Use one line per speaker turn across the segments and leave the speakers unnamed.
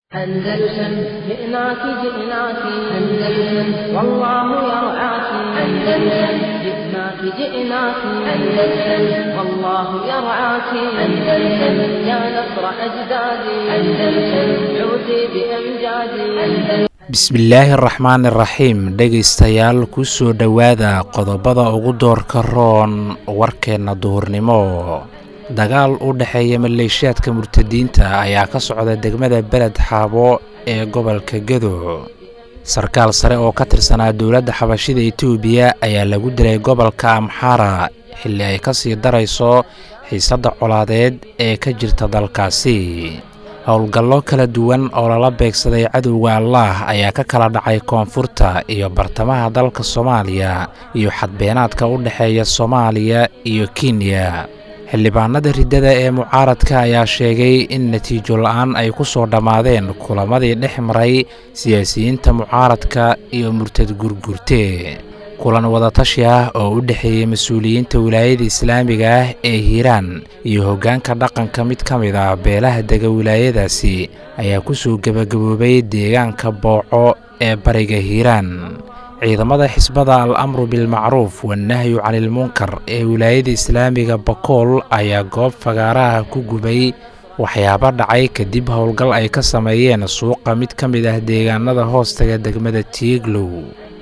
أندلسن جئناك جئناك أندلسن والله يرعاك أندلسن جئناك جئناك أندلسن والله يرعاك أندلسن يا نصر أجدادي أندلسن عودي بأمجادي أندلسن
bismillaahi araxmaan iraxiim dhegaystayaal ku soo dhowaada qodobada ugu doorka roon warkeenna duhurnimo dagaal u dhexeeya maleeshiyaadka murtadiinta ayaa ka socda degmada beled xaabo ee gobolka gedo sarkaal sare oo ka tirsanaa dowladda xabashida etoobiya ayaa lagu dilay gobolka amxara xilli ay ka sii darayso xiisadda colaadeed ee ka jirta dalkaasi howlgallo kala duwan oo lala beegsaday cadowga allaah ayaa ka kala dhacay koonfurta iyo bartamaha dalka soomaaliya iyo xadbeenaadka u dhexeeya soomaaliya iyo kenya xildhibaanada riddada ee mucaaradka ayaa sheegay in natiijo la-aan ay ku soo dhammaadeen kulamadii dhex maray siyaasiyiinta mucaaradka iyo murtad gurgurte kulan wadatashi ah oo u dhexeeyey mas-uuliyiinta wilaayada islaamiga ah ee hiiraan iyo hoggaanka dhaqanka mid ka mid ah beelaha dega wilaayadaasi ayaa ku soo gebagaboobay deegaanka booco ee bariga hiiraan ciidamada xisbada al amru bilmacruuf wanahyu canilmunkar ee wilaayada islaamiga bakool ayaa goob fagaaraha ku gubay waxyaabo dhacay kadib howlgal ay ka sameeyeen suuqa mid ka mid ah deegaanada hoostaga degmada tiiglow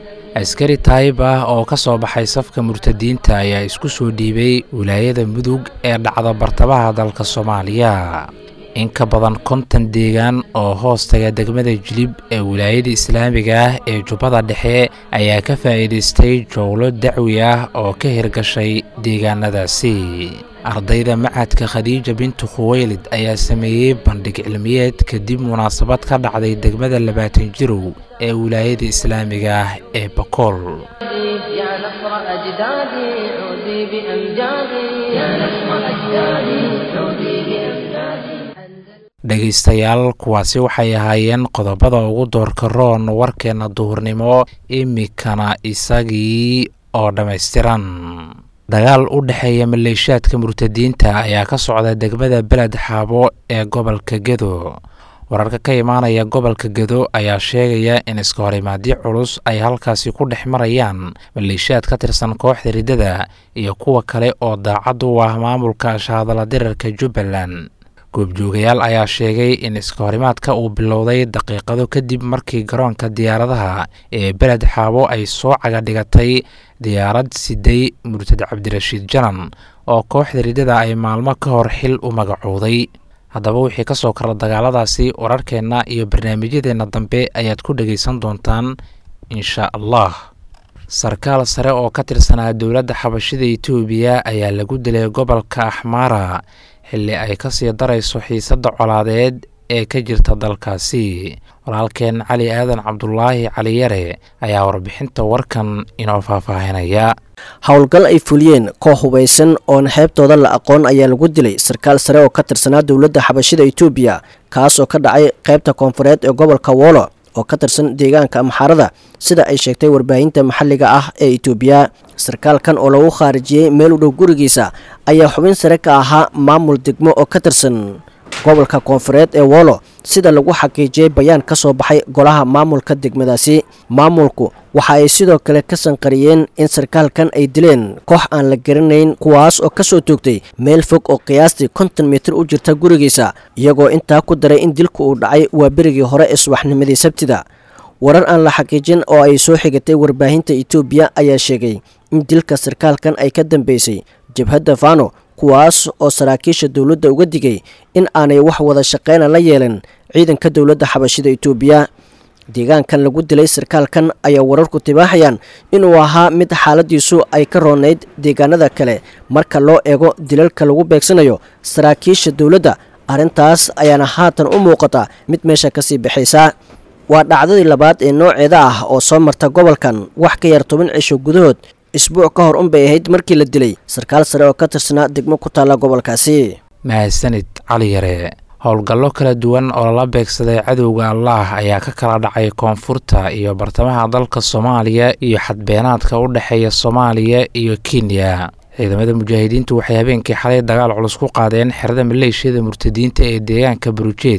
askari taayib ah oo ka soo baxay safka murtadiinta ayaa isku soo dhiibay wilaayada mudug ee dhacda bartamaha dalka soomaaliya in ka badan konton deegaan oo hoostaga degmada jilib ee wilaayada islaamiga ah ee jubbada dhexe ayaa ka faa'iidaystay jowlo dacwi ah oo ka hirgashay deegaanadaasi ardayda macadka khadiija bintu khuweylid ayaa sameeyey bandhig cilmiyeed kadib munaasabad ka dhacday degmada labaatan jirow ee wilaayada islaamiga ah ee bakool
يا نصر أجدادي عودي بأمجادي يا نصر أجدادي عودي بأمجادي
dhegaystayaal kuwaasi waxay ahaayeen qodobada ugu doorka roon warkeenna duhurnimo imikana isagii oo dhammaystiran dagaal u dhexeeya maleeshiyaadka murtadiinta ayaa ka socda degmada beled xaabo ee gobolka gedo wararka ka imaanaya gobolka gedo ayaa sheegaya in iska horimaadyo culus ay halkaasi ku dhex marayaan maleeshiyaad ka tirsan kooxda riddada iyo kuwa kale oo daacad u ah maamulka shahadala dirarka jubbaland goobjoogayaal ayaa sheegay in iska horimaadka uu bilowday daqiiqado kadib markii garoonka diyaaradaha ee beled xaabo ay soo caga dhigatay diyaarad siday murtad cabdirashiid janan oo kooxda riddada ay maalmo ka hor xil u magacooday haddaba wixii ka soo kara dagaaladaasi wararkeenna iyo barnaamijyadeenna dambe ayaad ku dhegaysan doontaan insha allah sarkaal sare oo ka tirsanaa dowladda xabashida etoobiya ayaa lagu dilay gobolka axmaara xilli ay ka sii darayso xiisadda colaadeed ee ka jirta dalkaasi walaalkeen cali aadan cabdulaahi caliyare ayaa warbixinta warkan inoo faahfaahinaya
howlgal ay fuliyeen koox hubaysan oon xeebtooda la aqoon ayaa lagu dilay sarkaal sare oo ka tirsanaa dowladda xabashida etoobiya kaas oo ka dhacay qaybta koonfureed ee gobolka woolo oo ka tirsan deegaanka amxaarada sida ay sheegtay warbaahinta maxalliga ah ee etoobiya sarkaalkan oo lagu khaarijiyey meel u dhow gurigiisa ayaa xubin sare ka ahaa maamul degmo oo ka tirsan gobolka koonfureed ee woolo sida lagu xaqiijiyey bayaan ka soo baxay golaha maamulka degmadaasi maamulku waxa ay sidoo kale ka sanqariyeen in sarkaalkan ay dileen koox aan la garanayn kuwaas oo ka soo toogtay meel fog oo qiyaastii konton mitir u jirta gurigiisa iyagoo intaa ku daray in dilku uu dhacay waa berigii hore ee subaxnimadii sabtida warar aan la xaqiijin oo ay soo xigatay warbaahinta etoobiya ayaa sheegay in dilka sarkaalkan ay ka dambeysay jabhadda fano kuwaas oo saraakiisha dowladda uga digay in aanay wax wada shaqeyna la yeelan ciidanka dowladda xabashida etoobiya deegaankan lagu dilay sarkaalkan ayaa wararku tibaaxayaan inuu ahaa mid xaaladiisu ay ka roonayd deegaanada kale marka loo eego dilalka lagu beegsanayo saraakiisha dowladda arrintaas ayaana haatan u muuqata mid meesha kasii baxaysa waa dhacdadii labaad ee nooceeda ah oo soo marta gobolkan wax ka yar toban cisho gudahood isbuuc ka hor unbay ahayd markii la dilay sarkaal sare oo ka tirsanaa degmo ku taalla gobolkaasi
mahadsanid cali yare howlgallo kala duwan oo lala beegsaday cadowga allaah ayaa ka kala dhacay koonfurta iyo bartamaha dalka soomaaliya iyo xadbeenaadka u dhexeeya soomaaliya iyo kenya ciidamada mujaahidiintu waxay habeenkii xalay dagaal culus ku qaadeen xerada maleeshiyada murtadiinta ee deegaanka barujeed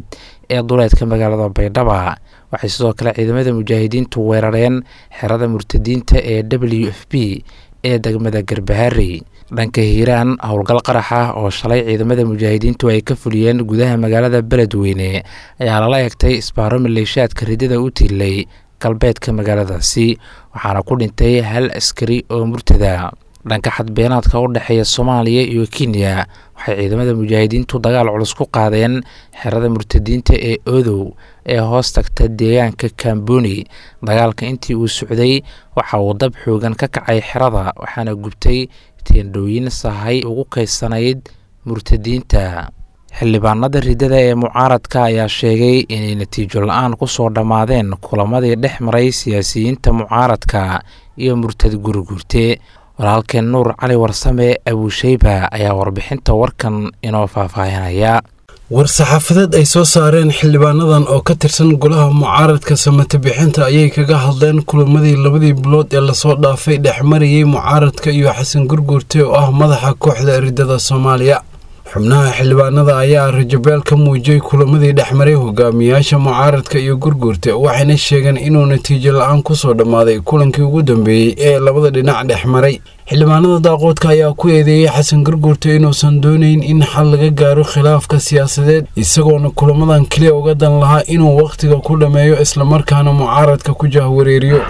ee duleedka magaalada baydhaba waxay sidoo kale ciidamada mujaahidiintu weerareen xerada murtadiinta ee w f b ee degmada garbaharey dhanka hiiraan howlgal qarax ah oo shalay ciidamada mujaahidiintu ay ka fuliyeen gudaha magaalada beledweyne ayaa lala egtay isbaaro maleeshaadka ridada u tiilay galbeedka magaaladaasi waxaana ku dhintay hal askari oo murtada dhanka xadbeenaadka u dhexeeya soomaaliya iyo kenya waxay ciidamada mujaahidiintu dagaal culus ku qaadeen xerada murtadiinta ee odow ee hoos tagta deegaanka kamboni dagaalka intii uu socday waxa uu dab xoogan ka kacay xerada waxaana gubtay teendhooyin sahay ugu kaysanayd murtadiinta xildhibaanada ridada ee mucaaradka ayaa sheegay inay natiijo la-aan kusoo dhammaadeen kulamadii dhex maray siyaasiyiinta mucaaradka iyo murtad gurigurte walaalkeen nuur cali warsame abuusheyba ayaa warbixinta warkan inoo faahfaahinaya
war-saxaafadeed ay soo saareen xildhibaanadan oo ka tirsan golaha mucaaradka samate bixinta ayay kaga hadleen kulamadii labadii bilood ee lasoo dhaafay dhexmarayay mucaaradka iyo xasan gurguurte oo ah madaxa kooxda eridada soomaaliya xubnaha xildhibaanada ayaa rajabeel ka muujiyey kulamadii dhexmaray hogaamiyaasha mucaaradka iyo gurguurte waxayna sheegeen inuu natiijo la-aan kusoo dhammaaday kulankii ugu dambeeyey ee labada dhinac dhexmaray xildhibaanada daaqoodka ayaa ku eedeeyey xasan gurguurte inuusan doonayn in xal laga gaaro khilaafka siyaasadeed isagoona kulamadan keliya uga dan lahaa inuu wakhtiga ku dhammeeyo islamarkaana mucaaradka ku jahwareeriyo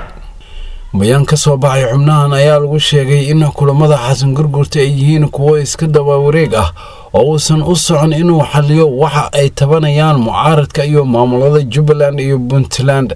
bayaan ka soo baxay xubnahan ayaa lagu sheegay in kulamada xasan gurguurte ay yihiin kuwo iska dabawareeg ah oo uusan u socon inuu xaliyo waxa ay tabanayaan mucaaradka iyo maamulada jubbaland iyo puntland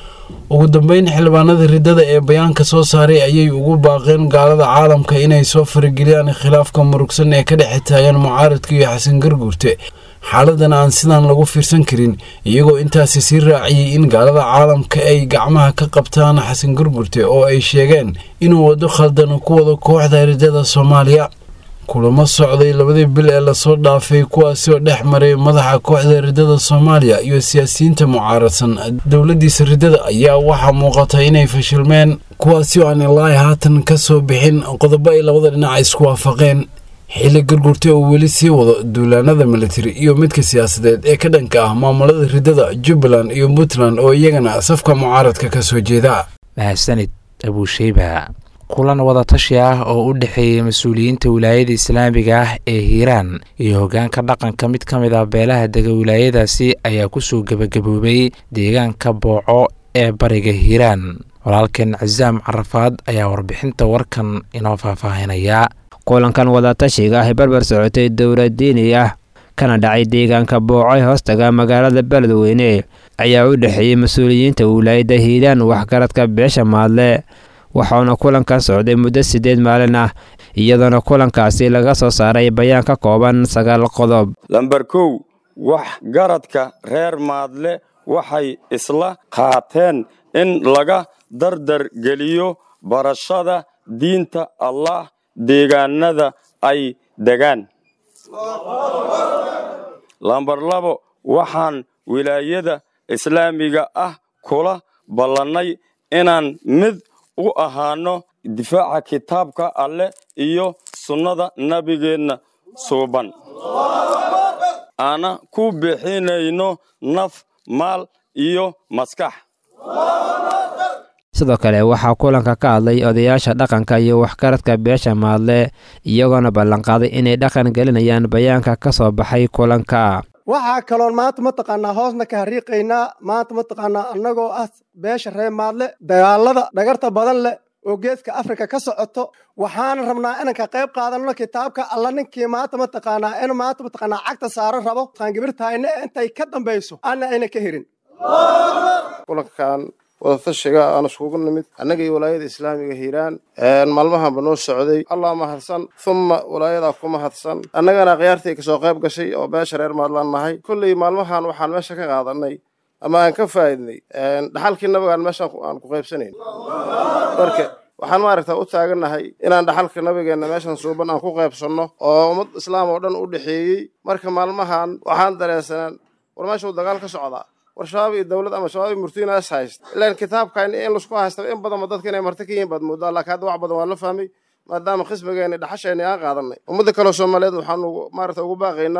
ugu dambeyn xildhibaanada ridada ee bayaanka soo saaray ayay ugu baaqeen gaalada caalamka inay soo farageliyaan khilaafka murugsan ee ka dhexe taagan mucaaradka iyo xasan gurguurte xaaladan aan sidaan lagu fiirsan karin iyagoo intaasi sii raaciyey in gaalada caalamka ay gacmaha ka qabtaan xasan gurgurte oo ay sheegeen inuu waddo khaldan ku wado kooxda ridada soomaaliya kulamo socday labadii bil ee lasoo dhaafay kuwaasi oo dhex maray madaxa kooxda ridada soomaaliya iyo siyaasiyiinta mucaaradsan dowladiisa ridada ayaa waxaa muuqata inay fashilmeen kuwaasi oo aan ilaahi haatan ka soo bixin qodobo ay labada dhinac isku waafaqeen xilli gurgurta uu weli sii wado duulaanada militari iyo midka siyaasadeed ee ka dhanka ah maamulada ridada jubbaland iyo puntland oo iyagana safka mucaaradka ka soo jeeda
mahadsanid abuusheyba kulan wadatashi ah oo u dhexeeyey mas-uuliyiinta wilaayada islaamiga ah ee hiiraan iyo hoggaanka dhaqanka mid ka mid ah beelaha dega wilaayadaasi ayaa kusoo gebagaboobay deegaanka booco ee bariga hiiraan walaalkeen casaam carafaad ayaa warbixinta warkan inoo faahfaahinaya
kulankan wadatashiga ah barbar socotay dowlad diini ah kana dhacay deegaanka boocay hoostaga magaalada beledweyne ayaa u dhexeeyey mas-uuliyiinta wilaayada hiiraan waxgaradka beesha maadle waxauna kulankan socday muddo siddeed maalin ah iyadoona kulankaasi laga soo saaray bayaan ka kooban sagaal qodob
lamber kow wax garadka reer maadle waxay isla qaateen in laga dardar geliyo barashada diinta allah deegaanada ay degaan lambar labo waxaan wilaayada islaamiga ah kula ballannay inaan mid u ahaano difaaca kitaabka alleh iyo sunnada nabigeenna suuban aana ku bixinayno naf maal iyo maskax
sidoo kale waxaa kulanka ka hadlay odayaasha dhaqanka iyo waxgaradka beesha maadle iyagoona ballanqaaday inay dhaqan gelinayaan bayaanka ka soo baxay kulanka
waxaa kaloon maanta mataqaanaa hoosna ka hariiqaynaa maanta mataqaanaa annagoo ah beesha reer maadle dagaalada dhagarta badan leh oo geeska afrika ka socoto waxaana rabnaa inaan ka qayb qaadanno kitaabka alla ninkii maanta mataqaanaa in maanta mataqaanaa cagta saaran rabo qaangibirtahayna intay ka dambayso ana ayna ka herin
kulankan wadatashiga aan iskugu nimid annaga iyo walaayada islaamiga hiiraan maalmahanba noo socday allah mahadsan humma walaayadaa ku mahadsan annagana khiyaartii kasoo qayb gashay oo beesha reer maadlaan nahay kolley maalmahan waxaan meesha ka qaadanay ama aan ka faa'idnay dhaxalkii nabigaan meeshaan aan ku qaybsanayn marka waxaan maaragta u taagannahay inaan dhaxalka nabigeenna meeshan suuban aan ku qaybsanno oo ummad islaam oo dhan u dhexeeyey marka maalmahan waxaan dareensanaan war meeshuu dagaal ka socdaa war shabaab iyo dowlad ama shabaab iyo murtiina is hayst ilaan kitaabkan in laisku haysta in badanba dadka inay marti ka yihiin baad moodaa laakiin hadda wax badan waa la fahmay maadaama khismigeena dhaxasheena aan qaadanay ummadda kaleo soomaaliyeed waxaan maarata ugu baaqaynaa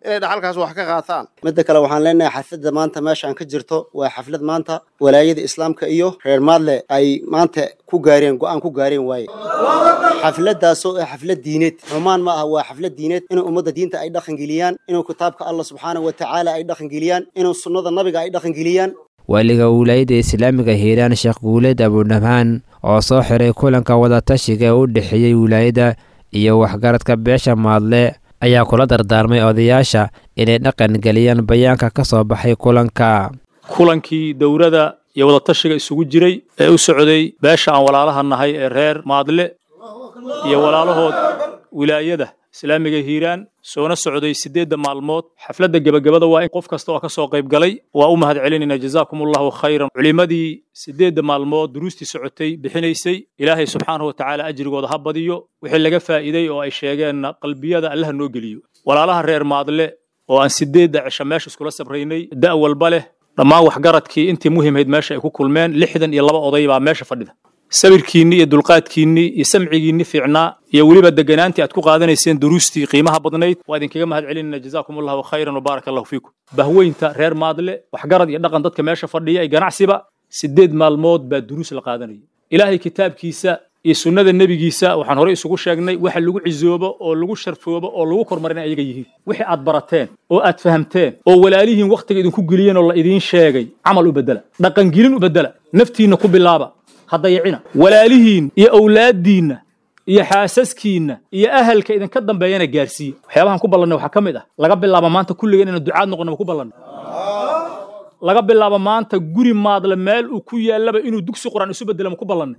inay dhaxalkaas wax ka qaataan
midda kale waxaan leenahay xafladda maanta meeshaan ka jirto waa xaflad maanta walaayada islaamka iyo reer maadle ay maanta ku gaareen go-aan ku gaareen waaye xafladdaasoo ah xaflad diineed xumaan ma aha waa xaflad diineed inuu ummadda diinta ay dhaqangeliyaan inuu kitaabka allah subxaanahu wa tacaala ay dhaqangeliyaan inuu sunnada nabiga ay dhaqangeliyaan
waaliga wilaayadda islaamiga hiiraan sheekh guuleed abudhamhaan oo soo xiray kulanka wadatashiga ee u dhexeeyey wilaayadda iyo waxgaradka beesha maadle ayaa kula dardaarmay odayaasha inay dhaqan geliyaan bayaanka ka soo baxay kulanka
kulankii dowladda iyo wadatashiga isugu jiray ee u socday beesha aan walaalaha nahay ee reer maadle iyo walaalahood wilaayada islaamiga hiiraan soona socday siddeedda maalmood xafladda gebagabada waa in qof kasta oo ka soo qayb galay waa u mahad celinayna jazaakumullahu khayran culimmadii siddeedda maalmood duruustii socotay bixinaysay ilaahay subxaanahu watacaala ajrigooda ha badiyo wixii laga faa'iiday oo ay sheegeenna qalbiyada allaha noo geliyo walaalaha reer maadle oo aan siddeedda cisho meesha iskula sabraynay da' walba leh dhammaan waxgaradkii intii muhiimhayd meesha ay ku kulmeen lixdan iyo laba oday baa meesha fadhida sabirkiinni iyo dulqaadkiinni iyo samcigiinni fiicnaa iyo weliba deganaantii aad ku qaadanayseen duruustii qiimaha badnayd waa idinkaga mahad celinayna jazaakum allahu khayran wabaaraka allahu fiikum bahweynta reer maadle waxgarad iyo dhaqan dadka meesha fadhiya iyo ganacsiba siddeed maalmood baa duruus la qaadanayay ilaahay kitaabkiisa iyo sunnada nebigiisa waxaan horey isugu sheegnay waxa lagu cisoobo oo lagu sharfoobo oo lagu kormarin ayaga yihiin wixii aad barateen oo aad fahamteen oo walaalihiin wakhtiga idinku geliyeen oo la idiin sheegay camal u beddela dhaqangelin u beddela naftiinna ku bilaaba haddayicina walaalihiin iyo awlaaddiinna iyo xaasaskiinna iyo ahalka idinka dambeeyana gaarsiiya waxyaabahan ku ballannay waxaa ka mid ah laga bilaabo maanta kulligeen inaan ducaad noqono ma ku ballannay laga bilaabo maanta guri maadle meel uu ku yaallaba inuu dugsi qur'aan isu beddela ma ku ballannay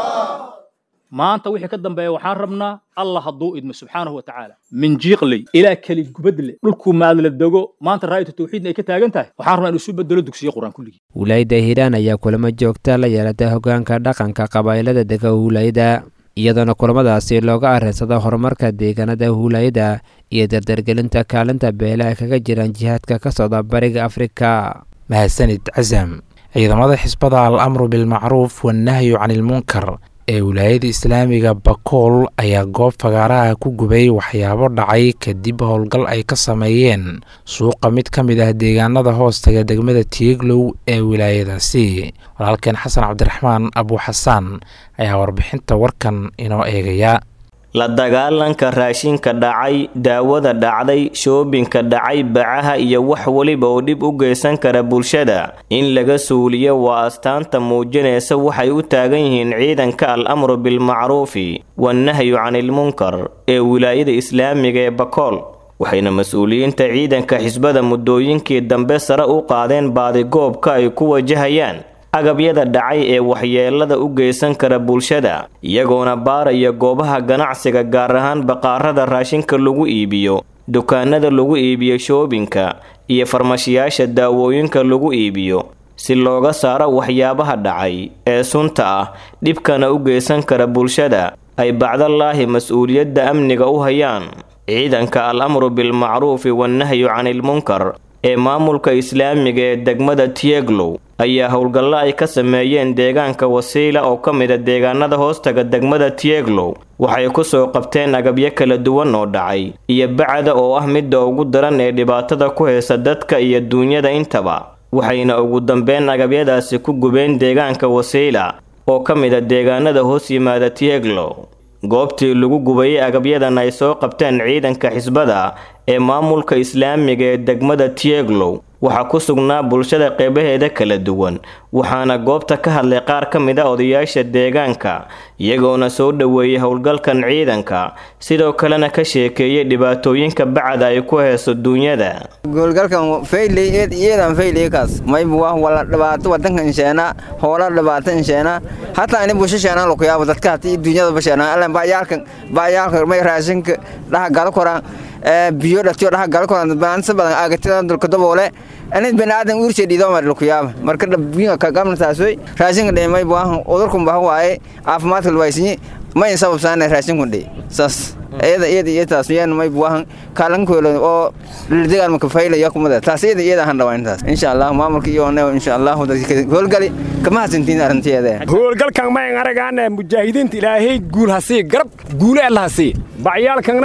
maanta wixii ka dambeeya waxaan rabnaa allah hadduu idmo subxaanahu wa tacaala min jiiqley ilaa keli gubadle dhulkuu maadle dego maanta raayatu tawxiidna ay ka taagan tahay waxaan rabnaa inuu isu bedelo dugsiyo qur'aan kulligii
wilaayadda hiiraan ayaa kulamo joogta la yeelata hoggaanka dhaqanka qabaa'ilada dega huulayada iyadoona kulamadaasi looga arrinsado horumarka deegaanada huulayada iyo dardargelinta kaalinta beelaha kaga jiraan jihaadka ka socda bariga afrika
mahadsanid casam ciidamada xisbada al amru bilmacruuf wannahyu can ilmunkar ee wilaayada islaamiga bakool ayaa goob fagaaraha ku gubay waxyaabo dhacay kadib howlgal ay ka sameeyeen suuqa mid ka mid ah deegaanada hoostaga degmada tiiglow ee wilaayadaasi walaalkeen xasan cabdiraxmaan abuuxasaan ayaa warbixinta warkan inoo eegaya
la dagaalanka raashinka dhacay daawada dhacday shoobinka dhacay bacaha iyo wax weliba oo dhib u geysan kara bulshada in laga suuliyo waa astaanta muujinaysa waxay u taagan yihiin ciidanka al amru bilmacruufi wannahyu canilmunkar ee wilaayada islaamiga ee bakool waxayna mas-uuliyiinta ciidanka xisbada muddooyinkii dambe sare u qaadeen baadigoobka ay ku wajahayaan agabyada dhacay ee waxyeelada u geysan kara bulshada iyagoona baaraya goobaha ganacsiga gaar ahaan baqaarada raashinka lagu iibiyo dukaanada lagu iibiyo shoobinka iyo farmashiyaasha daawooyinka lagu iibiyo si looga saaro waxyaabaha dhacay ee sunta ah dhibkana u geysan kara bulshada ay bacdalaahi mas-uuliyadda amniga u hayaan ciidanka al amru bilmacruufi wannahyu canilmunkar ee maamulka islaamiga ee degmada tieglow ayaa howlgallo ay ka sameeyeen deegaanka wasiila oo ka mida deegaanada hoostaga degmada tieglow waxay ku soo qabteen agabyo kala duwan oo dhacay iyo bacda oo ah midda ugu daran ee dhibaatada ku haysa dadka iyo duunyada intaba waxayna ugu dambeyn agabyadaasi ku gubeen deegaanka wasiila oo ka mida deegaanada hoos yimaada tieglow goobtii lagu gubayay agabyadan ay soo qabteen ciidanka xisbada ee maamulka islaamiga ee degmada tieglow waxaa ku sugnaa bulshada qeybaheeda kala duwan waxaana goobta ka hadlay qaar ka mid a odayaasha deegaanka iyagoona soo dhoweeyay howlgalkan ciidanka sidoo kalena ka sheekeeyay dhibaatooyinka bacda ay ku hayso duunyada
goolgalkan faylyeedan fayliyakaas maybu wah wala dhibaato wadanka insheena hoola dhibaato insheena hataa ini busho sheenaan lukuyaabo dadka hatii duunyadaba sheenaan allan baayaalkan baayaalka may raashinka dhaha galo koraan biyo dhatiyo dhaha galo koraan baansa badan aagatidan dulka daboole anid baniaadan uurshee dhiidoomar lukuyaaba marka dhabiinga kagamnataasoy raashinka dhe may buahan udurkun baha waaye caafimaadka lwaysinyi mayn sababsaana raashinkun dhe saas iyada iyada iyo taas yaan may buahan kaalankoolo oo lildigaan maka faylaya kumada taas iyada iyada han dhawaan taas insha allah maamulka iyo ne insha allah howlgali kama hasantiin arrinteeda
howlgalkan mayn aragaan mujaahidiinta ilaahay guul hasii garab guule alla hasii bacyaalkanna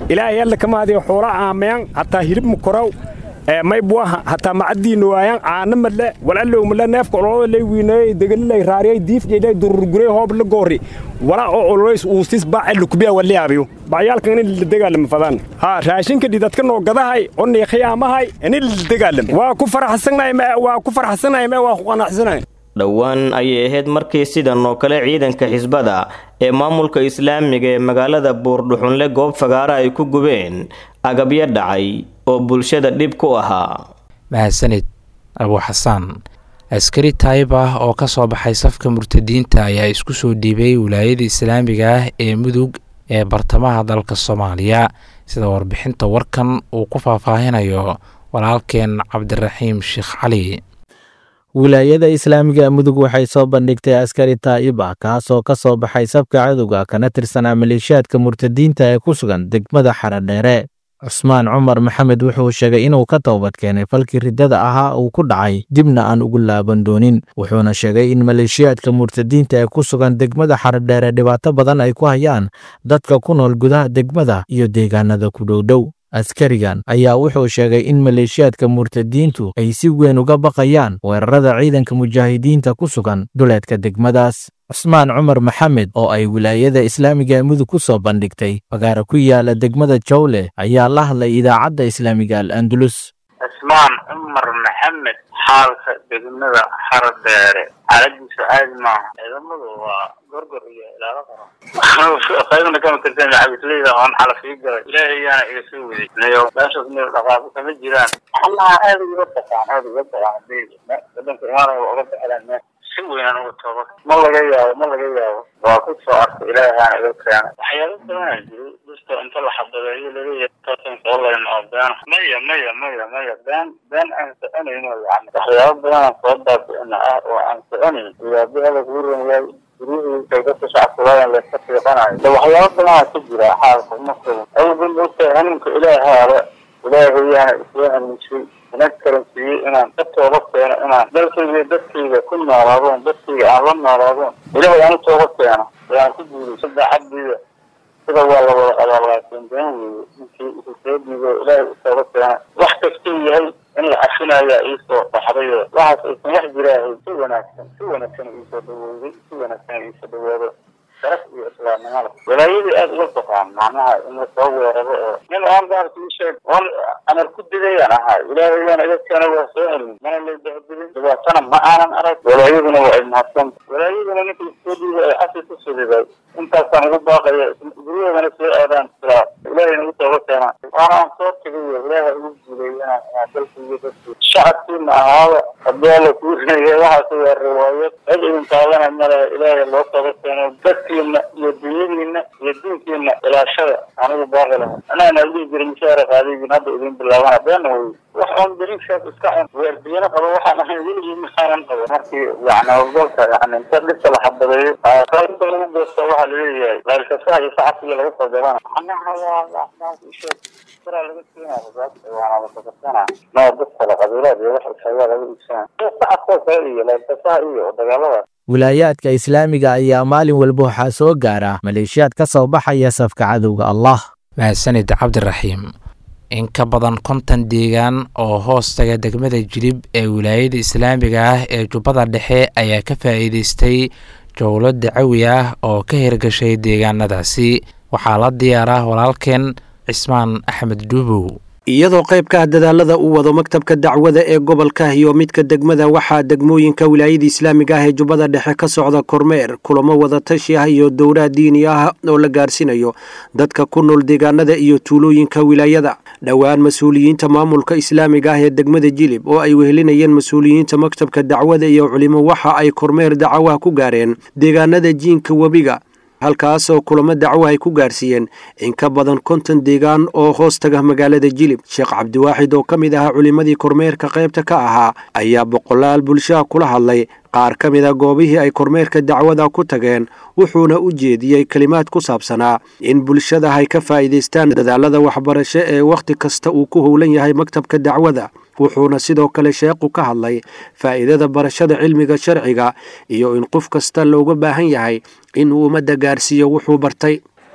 ilaahay alla kama hadiyo xoola aamayan hataa hilib mukoraw may buaha hataa macadiina waayan caana madle walallow madle neefka ololada lay wiineeyey degalilay raariyay diifjeylay dururguray hoob la goori wala oo ololays uusis baace lukubiya waliyaabiyo bacyaalkan in la dagaalamo fadaan ha raashinka dhidadka noo gadahay onnii khiyaamahay in la dagaalamo waa ku faraxsanahay waa ku faraxsanahay ma waa ku qanacsanahay
dhowaan ayay ahayd markii sidan oo kale ciidanka xisbada ee maamulka islaamiga ee magaalada buurdhuxunle goob fagaara ay ku gubeen agabyo dhacay oo bulshada dhib ku ahaa
mahadsanid abu xasaan askari taayib ah oo ka soo baxay safka murtadiinta ayaa isku soo dhiibay wilaayada islaamiga ah ee mudug ee bartamaha dalka soomaaliya sida warbixinta warkan uu ku faahfaahinayo walaalkeen cabdiraxiim sheekh cali
wilaayada islaamiga mudug waxay soo bandhigtay askari taa'ib ah kaasoo ka soo baxay sabka cadowga kana tirsanaa maleeshiyaadka murtadiinta ee ku sugan degmada xaradheere cusmaan cumar maxamed wuxuu sheegay inuu ka toobad keenay falkii riddada ahaa uu ku dhacay dibna aan ugu laaban doonin wuxuuna sheegay in maleeshiyaadka murtadiinta ee ku sugan degmada xaradheere dhibaato badan ay ku hayaan dadka ku nool gudaha degmada iyo deegaanada ku dhowdhow askarigan ayaa wuxuu sheegay in maleeshiyaadka murtadiintu ay si weyn uga baqayaan weerarada ciidanka mujaahidiinta ku sugan duleedka degmadaas cusmaan cumar maxamed oo ay wilaayada islaamiga ee mudug ku soo bandhigtay fagaara ku yaala degmada jawle ayaa la hadlay idaacadda islaamiga al andalus
cusmaan cumar maxamed xaalka degmada xaradheere xaaladiisu caadi maaha ciidamadu waa gorgor iyo ilaalo qaro qaybna kama tirsan cabisleyda oon xalafii galay ilaahay ayaana iga soo waday nayo meeshaas meel dhaqaaqo kama jiraan allaha aada uga taqaan aada uga taqaan hadii wadanka imaanaya waa uga baxelaan meesha si weynaan uga tooba ma laga yaabo ma laga yaabo waa ku soo arkay ilaahay aana iga keenay waxyaalo badanaa jiray dadka inta la xabadeeyo laleeyahay tatan online oo been maya maya maya maya been been aan soconayno yani waxyaalo badanaan soo baabi'ina ah oo aan soconayn iyaabihada kuu rumayaay guryihiisa dadka shacabkuladan layska fiiqanayo de waxyaalo badanaa ka jira xaalka uma sugan awalba moogtahay hanuunka ilaahaaba ilaahayaana isoo hanuunshay inag karansiiyey inaan ka tooba keeno inaan dalkayga dadkayga ku noolaadoon dadkayga aan la noolaadoon ilaahay aan u tooba keeno ayaan ku guulaysa daacaddiida sida waa la wada qabaa laakiin been weeye ninkii isu soo dhiibo ilaahay u tooba keena wax kastuu yahay in la cafinayaa iisoo baxdayo waxaas aysan wax jiraahay si wanaagsan si wanaagsan iisoo dhawooday si wanaagsan iisoo dhawaado sharaf iyo islaamnimada walaayadii aada uga baqaan macnaha in lasoo weeraro oo nin aan baarka ii sheeg oon amar ku didayaan ahaa ilaahayaan iga keena waa soo celin mana lay dahdirin dhibaatana ma aanan arag walaayaduna waa ay mahadsan walaayaduna ninka isoo dhiibay ay xasi ku suliday intaasaan ugu baaqaya guryaheedana soo aadaan siraa ilaahayna u tooba keenaa waana aan soo tegayo ilaaha ugu guuleey inaan inaan dalkaiyo dadki shacabkiina ahaaba haddii alla kuu reeyay waxaas waa riwaayad cid idin taabanay male ilaahay loo tooba keeno dadkiina iyo dunyadiina iyo diinkiina ilaashada anigu baaqi laha anaana dhihi jiray mushaara qaadigiin hadda idin bilaabana beena wey wax oon dariishaas iska cun weerdiyana qabo waxaan ahayn weligii maxaanan qabo markii yani howlgalka yani inta dhibka la xabadeeyo qaybta lagu goosta waxaa laleeyahay qaylkasaha iyo sacabkiga laga soo gabana anaha waa isheeg siraa laga keenaya waana lasakasana noo dad kale qabiilaad iyo wax isagaa laga iibsanaya sacabkoo kale iyo qaylkasaha iyo dagaalada
wilaayaadka islaamiga ayaa maalin walba waxaa soo gaara maleeshiyaad ka soo baxaya safka cadowga allah
mahadsanid cabdiraxiim in ka badan konton deegaan oo hoos taga degmada jilib ee wilaayada islaamiga ah ee jubbada dhexe ayaa ka faa'iidaystay jowlo dacawi ah oo ka hirgashay deegaanadaasi waxaa la diyaaraa walaalkeen cismaan axmed dhuubow
iyadoo qaybka dadaalada uu wado maktabka dacwada ee gobolka iyo midka degmada waxaa degmooyinka wilaayada islaamiga ah ee jubbada dhexe ka socda kormeer kulamo wadatashi ah iyo dowlaha diini ah oo la gaarsiinayo dadka ku nool deegaanada iyo tuulooyinka wilaayada dhowaan mas-uuliyiinta maamulka islaamiga ah ee degmada jilib oo ay wehelinayeen mas-uuliyiinta maktabka dacwada iyo culimo waxa ay kormeer dacawaha ku gaareen deegaanada jiinka webiga halkaasoo kulamo dacwo ay ku gaarsiiyeen in ka badan konton deegaan oo hoos taga magaalada jilib sheekh cabdiwaaxid oo ka mid ahaa culimmadii kormeerka qaybta ka ahaa ayaa boqolaal bulshaha kula hadlay qaar ka mid a goobihii ay kormeerka dacwada ku tageen wuxuuna u jeediyey kelimaad ku saabsanaa in bulshada ay ka faa'iidaystaan dadaalada waxbarasho ee wakhti kasta uu ku howlan yahay maktabka dacwada wuxuuna sidoo kale sheekhu ka hadlay faa'iidada barashada cilmiga sharciga iyo in qof kasta looga baahan yahay in uu ummadda gaarsiiyo wuxuu bartay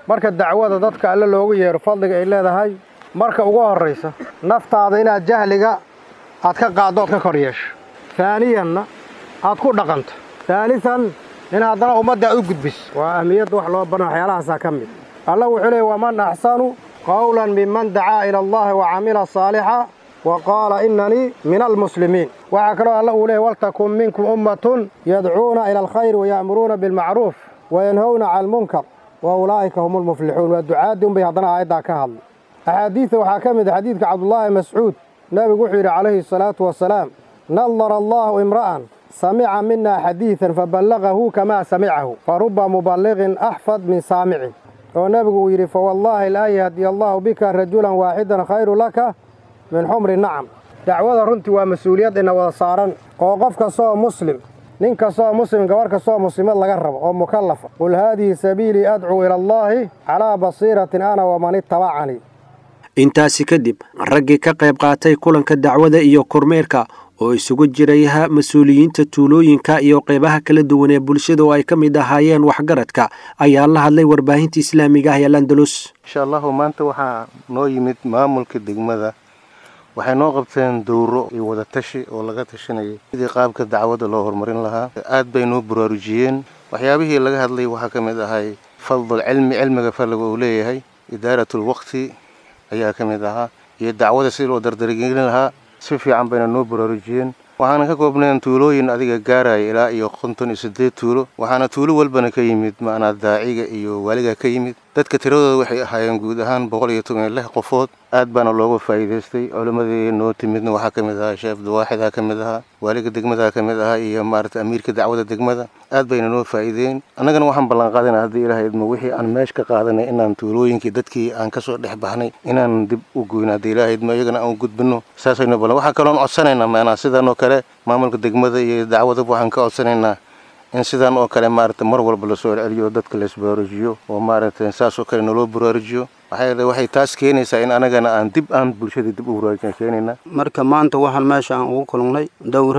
marka dacwada dadka alle loogu yeero fadliga ay leedahay marka ugu horraysa naftaada inaad jahliga aad ka qaaddo ood ka kor yeesho taaniyanna aad ku dhaqanto taalisan in haddana ummadda aad u gudbiso waa ahmiyadda wax loo barna waxyaalahaasaa ka mid alla wuxuu leeyay waman axsanu qawlan miman dacaa ila allahi wa camila saalixa wa qaala innanii min almuslimiin waxaa kaloo alla uu leeyay waltakun minkum ummatun yadcuuna ila alkhayri waya'muruuna bilmacruuf wayanhowna cala almunkar wa ulaa'ika hum almuflixuun waa ducaadii unbay haddana aayaddaa ka hadlay axaadiidta waxaa ka mid a xadiidka cabdullaahi mascuud nebigu wuxuu yidhi calayhi asalaatu wasalaam nadara allaahu imra'an samica mina xadiidan faballagahu kamaa samicahu fa ruba muballiqin axfad min saamicin oo nebigu uu yidhi fawallaahi laa yahdiya allaahu bika rajulan waaxidan khayru laka min xumri nacam dacwada runtii waa mas-uuliyad ina wada saaran oo qof kastaoo muslim nin kastaoo muslim gabarh kastaoo muslimad laga rabo oo mukallafa qul haadihi sabiilii adcuu ila allaahi calaa basiiratin ana waman ittabacanii
intaasi kadib raggii ka qayb qaatay kulanka dacwada iyo kormeerka oo isugu jiraya mas-uuliyiinta tuulooyinka iyo qaybaha kala duwan ee bulshada oo ay ka mid ahaayeen waxgaradka ayaa la hadlay warbaahinta islaamiga ah ee landalus
insha allahu maanta waxaa noo yimid maamulka degmada waxay noo qabteen dowro iyo wadatashi oo laga tashanayay sidii qaabka dacwadda loo horumarin lahaa aad bay noo baraarujiyeen waxyaabihii laga hadlay waxaa ka mid ahay fadl cilmi cilmiga fadliga uu leeyahay idaaratul waqti ayaa ka mid ahaa iyo dacwada sidii loo dardargelin lahaa si fiican bayna noo baraarujiyeen waxaana ka koobnayn tuulooyin adiga gaaraya ilaa iyo konton iyo siddeed tuulo waxaana tuulo walbana ka yimid ma'anaa daaciga iyo waaliga ka yimid dadka tiradooda waxay ahaayeen guud ahaan boqol iyo toban iyo lix qofood aad baana looga faa'iidaystay culimmadii noo timidna waxaa ka mid ahaa sheekh abdiwaaxidaa ka mid ahaa waaliga degmadaa ka mid ahaa iyo maarata amiirka dacwada degmada aad bayna noo faa'iideen annagana waxaan ballanqaadana haddii ilaahay idmo wixii aan meesh ka qaadanay inaan tuulooyinkii dadkii aan ka soo dhex baxnay inaan dib u goyno haddii ilaahay idmo iyagana aan u gudbinno saasaynu ballan waxaa kaloon codsanaynaa maanaa sidan oo kale maamulka degmada iyo dacwadaba waxaan ka codsanaynaa in sidan oo kale maarata mar walba lasoo celceliyo dadka laisbaraarujiyo oo maaragta saas oo kale naloo baraarujiyo waxaa waxay taas keenaysaa in anagana aan dib aan bulshada dib u baraarujin keenayna
marka maanta waxaan meesha aan ugu kulannay dowra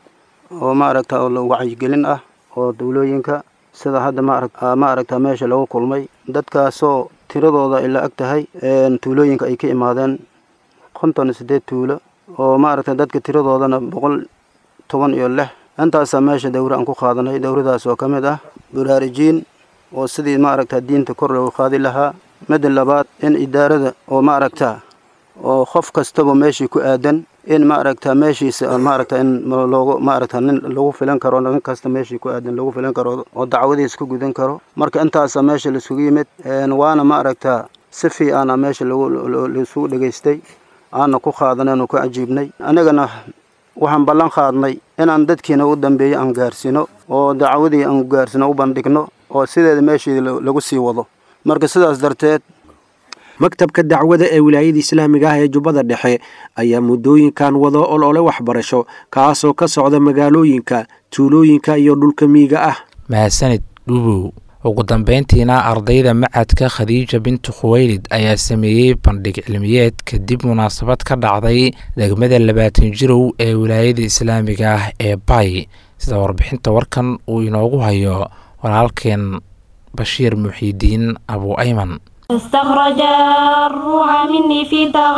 oo maaragta oo wacyigelin ah oo dawlooyinka sida hadda maaragta maaragta meesha lagu kulmay dadkaasoo tiradooda ay la ag tahay tuulooyinka ay ka imaadeen konton iyo siddeed tuulo oo maaragta dadka tiradoodana boqol toban iyo lix intaasaa meesha dawra aan ku qaadanay dawradaas oo ka mid ah baraarujiin oo sidii maaragta diinta kor loogu qaadi lahaa midda labaad in idaarada oo maaragta oo qof kastaba meeshii ku aadan in maaragta meeshiisa maaragta in loogu maaragta nin lagu filan karo nin kasta meeshii ku aadan lagu filan karo oo dacwadiisa ku gudan karo marka intaasaa meesha laisugu yimid waana maaragta si fiicana meesha laisugu dhegaystay aana ku qaadanay aanu ku cajiibnay anigana waxaan ballan qaadnay inaan dadkiina u dambeeyo aan gaarsiino oo dacwadii aan gaarsino u bandhigno oo sideeda meeshii lagu sii wado marka sidaas darteed
maktabka dacwada ee wilaayada islaamiga ah ee jubbada dhexe ayaa muddooyinkan wado olole waxbarasho kaasoo ka socda magaalooyinka tuulooyinka iyo dhulka miyiga ah
mahadsanid dhubow ugu dambeyntiina ardayda macadka khadiija bintu khuweylid ayaa sameeyey bandhig cilmiyeed kadib munaasabad ka dhacday degmada labaatan jirow ee wilaayada islaamiga ah ee bay sida warbixinta warkan uu inoogu hayo walaalkeen bashiir muxiidiin abu ayman
استخرج الروح مني في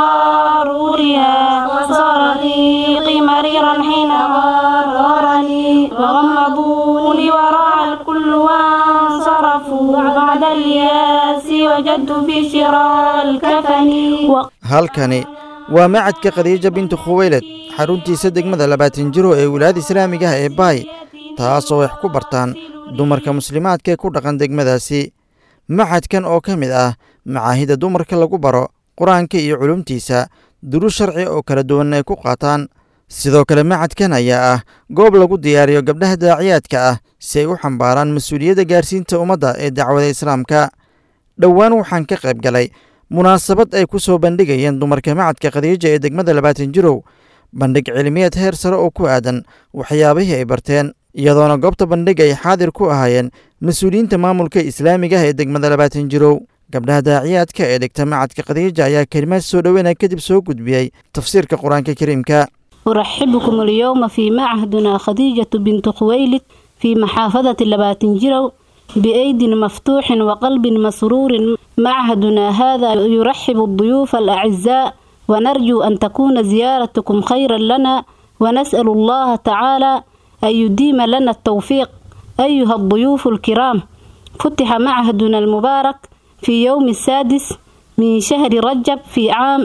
تغارورها وصار ريقي مريرا حين غارني فغمضوني وراء الكل وانصرفوا بعد الياس وجدت في شراء الكفن
halkani waa macadka khadiija bintu khuweylad xaruntiisa degmada labaatan jiro ee wilaayada islaamiga ah ee baay taasoo wax ku bartaan dumarka muslimaadka ee ku dhaqan degmadaasi macadkan oo ka mid ah macaahida dumarka lagu baro qur-aanka iyo culumtiisa duru sharci oo kala duwan ay ku qaataan sidoo kale macadkan ayaa ah goob lagu diyaariyo gabdhaha daaciyaadka ah si ay u xambaaraan mas-uuliyadda gaarsiinta ummadda ee dacwada islaamka dhowaan waxaan ka qayb galay munaasabad ay ku soo bandhigayeen dumarka macadka khadiija ee degmada labaatan jirow bandhig cilmiyeed heer sare oo ku aadan waxyaabihii ay barteen iyadoona goobta bandhig ay xaadir ku ahaayeen mas-uuliyiinta maamulka islaamiga ah ee degmada labaatan jirow gabdhaha daaciyaadka ee dhigta macadka khadiija ayaa kelimaad soo dhoweynaya kadib soo gudbiyey tafsiirka qur-aanka kariimka
أرحبكم اليوم في معهدنا خديجة بنت خويلد في محافظة لباتن جرو
بأيد مفتوح وقلب مسرور معهدنا هذا يرحب الضيوف الأعزاء ونرجو أن تكون زيارتكم خيرا لنا ونسأل الله تعالى أن يديم لنا التوفيق أيها الضيوف الكرام فتح معهدنا المبارك في يوم السادس من شهر رجب في عام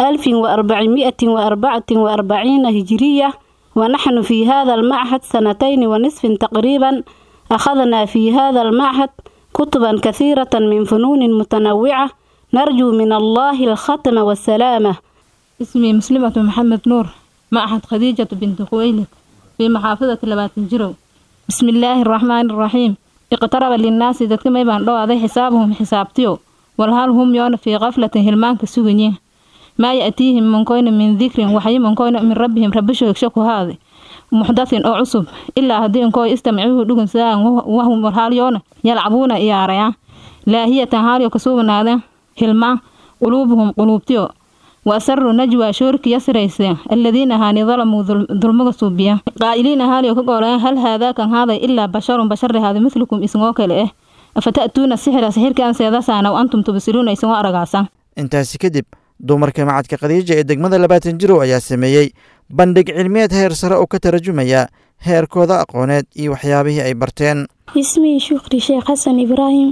1444 هجرية ونحن في هذا المعهد سنتين ونصف تقريبا أخذنا في هذا المعهد كتبا كثيرة من فنون متنوعة نرجو من الله الختم والسلامة
اسمي مسلمة محمد نور معهد خديجة بنت خويلد في محافظة لباتنجرو بسم الله الرحمن الرحيم اقترب للناس ذاتك ما يبان لو هذا حسابهم حسابتيو والهال هم يون في غفلة هلمان كسوغنيه ما يأتيهم من كون من ذكر وحي من كون من ربهم ربشو يكشكو هذا محدث أو عصب إلا هدين كو استمعوه دقن ساعة وهم مرحال يون يلعبون إياريا لا هي تهاري كسوبنا هذا هلمان قلوبهم قلوبتيو وأسروا نجوى شورك يسريس الذين هاني ظلموا ظلمك صوبيا قائلين هالي وكقولا هل هذا كان هذا إلا بشر بشر هذا مثلكم اسموك لإيه أفتأتون السحر سحر كان سيدسانا وأنتم تبصرون اسموا أرقاسا
intaasi kadib dumarka macadka khadiija ee degmada labaatan jirow ayaa sameeyey bandhig cilmiyeed heer sare oo ka tarjumaya heerkooda aqooneed iyo waxyaabihii ay barteen
اسمي شكري شيخ حسن إبراهيم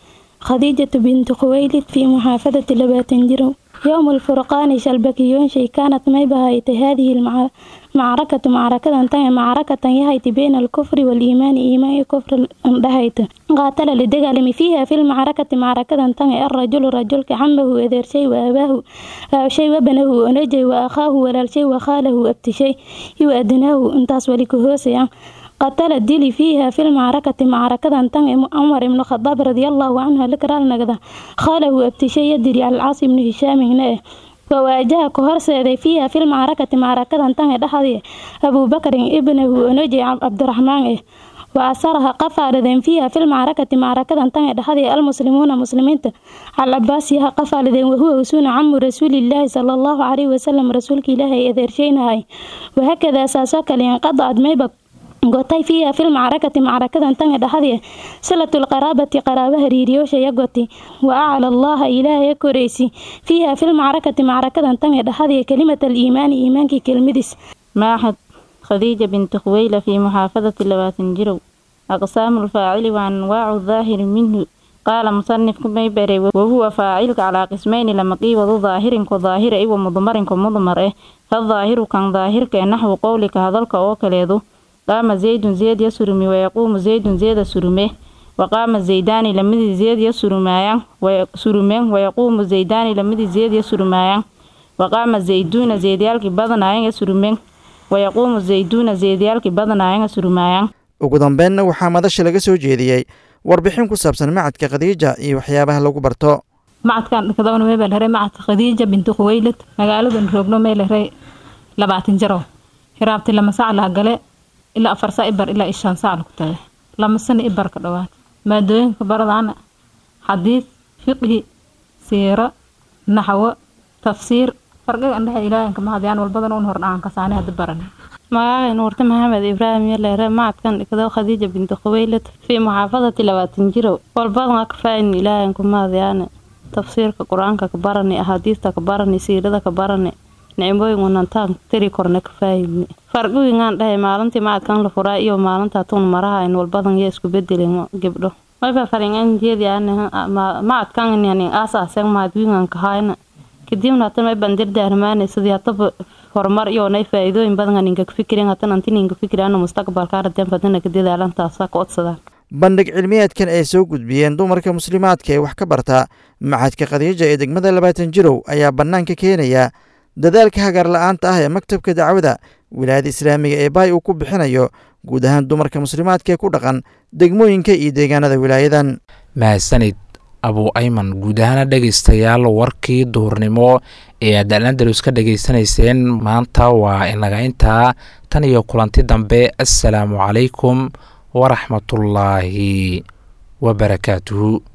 خديجة بنت خويلد في محافظة لباتنجرو يوم الفرقان شلبكيون شي كانت ميبهايت هذه المعركة معركة انتهى معركة يهيت بين الكفر والإيمان إيمان كفر انتهيت قاتل لدقالم فيها في المعركة معركة انتهى الرجل رجل كعمه إذر شيء وأباه أو شيء وابنه ونجي وأخاه ولا شيء وخاله أبت شيء يؤدناه انتاس ولكهوسيا قتل الدلي فيها في المعركة معركة انتهى عمر بن الخطاب رضي الله عنه لكرا نقدا خاله أبتشي يدري على العاص بن هشام هنا وواجه كهرسة فيها في المعركة معركة انتهى دحضي أبو بكر ابنه نجي عبد الرحمن وأسرها قفال فيها في المعركة معركة انتهى دحضي المسلمون مسلمين على عباسها قفال وهو وسون عم رسول الله صلى الله عليه وسلم رسولك الله إذا هاي وهكذا ساسوك لينقضعت ميبك gotay fiiha fil macrakati macrakadan tanga dhexdee silatulqaraabati qaraabaha riiriyoosha goti wa acla allaha ilaahay koraysi fiiha fil macrakati macrakadan tanga dhexdee kalimat aliimaani iimaankii kelmadiis
معهد خديجة بنت خويلة في محافظة لباتنجرو أقسام الفاعل وأنواع الظاهر منه قال مصنف كما يبري وهو فاعل على قسمين لما قيوض ظاهر كظاهر أي ومضمر كمضمر إيه فالظاهر كان ظاهر كنحو قولك هذلك أو كليدو قام زيد زيد يسرمي ويقوم زيد زيد سرمه وقام زيدان لمدي زيد يسرمايان ويسرمين ويقوم زيدان لمدي زيد يسرمايان وقام زيدون زيديالك بدنايان يسرمين ويقوم زيدون زيديالك بدنايان يسرمايان
ugu dambeynna waxaa madasha laga soo jeediyey warbixin ku saabsan macadka khadiija iyo waxyaabaha lagu barto
macadkan dhakadawna meebaa lahay macadka khadiija bintu khuwaylad magaaladan roogno mee lahay labaatan jaro hiraabti lama sac laha gale ilaa afar saa ibar ilaa ishaan saac lagu tagay lama sano ibar ka dhowaad maadooyinka baradaana xadiid fiqhi siiro naxwo tafsiir farqiga andhexe ilaahanka mahadiyaan walbadan un hordhaan kasaane hadda baran
magacay nuurte maxamed ibraahim yaleere macadkan dhigdo khadiija binti khuweylad fii muxaafadati labaatan jirow walbadan ka faayin ilaahanku mahadiyaane tafsiirka qur-aanka ka barani axaadiista ka barani siirada ka barani nicmooyin wanantaan tiri korna ka faahimne farqigingaan dhahay maalintii macadkan la furaa iyo maalinta tuun maraha in walbadan iyo isku bedelin gebdho mayba faringan jeedi macadkan yani aasaasen mahadwingan kahayna kadibna hata may bandir daarmaane sidii hataba horumar iyo nay faa'iidooyin badan ninka fikirin hatan anti ninka fikirana mustaqbalka aradan fadana ka dadaalantaasa ka odsadaan
bandhig cilmiyeedkan ay soo gudbiyeen dumarka muslimaadka ee wax ka barta macadka khadiija ee degmada labaatan jirow ayaa bannaanka keenaya dadaalka hagaar la-aanta ah ee maktabka dacwada wilaayada islaamiga ee baay uu ku bixinayo guud ahaan dumarka muslimaadka ee ku dhaqan degmooyinka iyo deegaanada wilaayadan
mahadsanid abuu ayman guud ahaana dhegaystayaal warkii duhurnimo ee aad alandalus ka dhegaysanayseen maanta waa inaga intaa tan iyo kulanti dambe assalaamu calaykum waraxmatullaahi wabarakaatuhu